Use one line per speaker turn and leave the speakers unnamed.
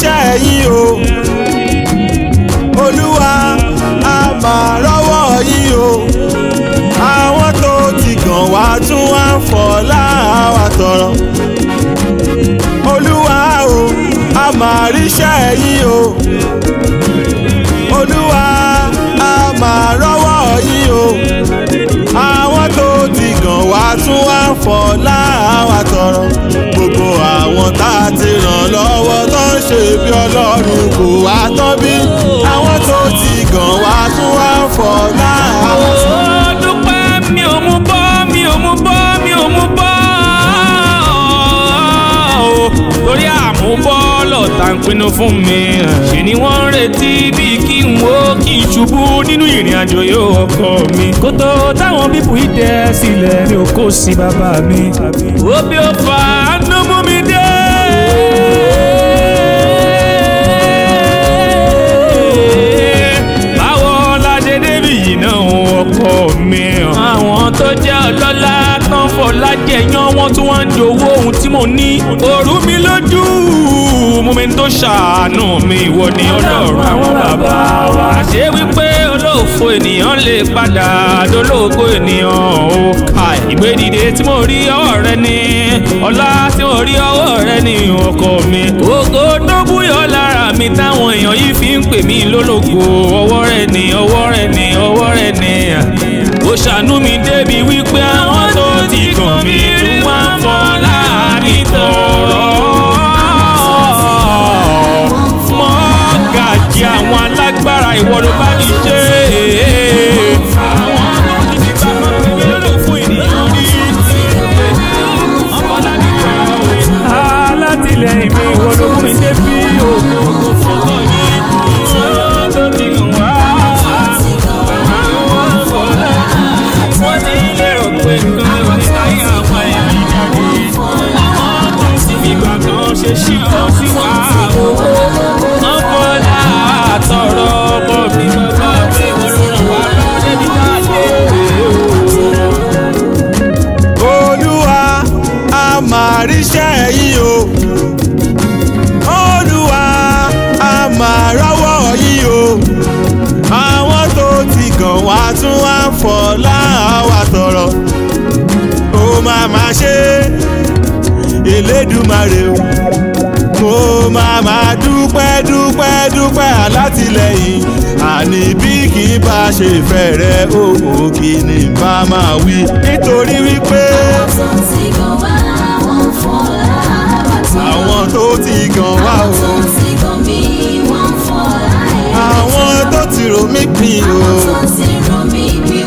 ríṣẹ́ yín o olúwa a máa rọ́wọ́ yín o àwọn tó ti gàn wá tún wá ń fọ̀ láwa tọrọ olúwa o a máa ríṣẹ́ yín o olúwa a máa rọ́wọ́ yín o àwọn tó ti gàn wá tún wá ń fọ̀ láwa tọrọ gbogbo àwọn tá a ti ràn lọ́wọ́ tó ń ṣe bí ọlọ́run kò wá tán bí àwọn tó ti gàn wá tún wá ń fọ̀ láwa tọrọ.
Ó dúpẹ́ mi ò mú bọ́ mi ò mú bọ́ mi ò mú bọ́ o torí àmúbọ́ lọ̀tá ń pinnu fún mi ṣe ni wọ́n ń retí bíi kí n wo kí n ṣubú nínú ìrìn àjò yóò ọkọ mi. kótó táwọn bíbù yìí dẹ sílẹ̀ mi ò kó sí bàbá mi. ó bí ó fà á ló mú mi dé. báwo la ṣe débi yìí náà ọkọ mi. àwọn tó jẹ́ ọlọ́lá tán fọlá jẹ̀yàn wọn tí wọ́n ń jowó ohun tí mo ní. òru mi lójú mú mi tó ṣàánú mi ìwọ ni ọlọ́run àwọn bàbá wa. àṣé wípé olóòfo ènìyàn lè padà dolóògbé ènìyàn ó ka ìgbé dìde tí mo rí ọwọ́ rẹ ni ọlá tí mo rí ọwọ́ rẹ ni ọkọ mi. ògo tó búyọ lára mi táwọn èèyàn yìí fi ń pè mí lólógo ọwọ́ rẹ ni ọwọ́ rẹ ni ọwọ́ rẹ ni. ó ṣàánú mi débi wípé àwọn tó ti kàn mí tún wá ń fọ láàrin tọrọ. mọ́gàjì àwọn alágbára ìwọ ló bá mi ṣe. àwọn tó ti fi gbà kan pè mí lólógo fún ènìyàn rí alátìlẹyìn mi ìwọ ló mú mi débi òkòkò fọkọ yìí tó ti gùn wá. wọ́n ti lérò pé nǹkan ló ní táyà apá ẹ̀yà ìjáde. àwọn tó ti fi gbà kan ṣe ṣí ọ sí wá owó. wọ́n fọlá àtọ̀rọ̀ ọkọ mi bàbá mi wọ́n ló ràn wá lọ́wọ́ débi jáde.
olúwa a máa ríṣẹ́ yín o olúwa a máa rọ́wọ́ yín o àwọn tó ti gàn wá tún wá ń fọ̀ láwa tọrọ ó máa máa ṣe elédùmarè o mo máa máa dúpẹ́ dúpẹ́ dúpẹ́ alátìlẹyìn àní bí kì í bá ṣe fẹ́ rẹ òun kì ní bá máa wí nítorí wípé àwọn tó ti gàn wá o àwọn tó ti rò mí pin o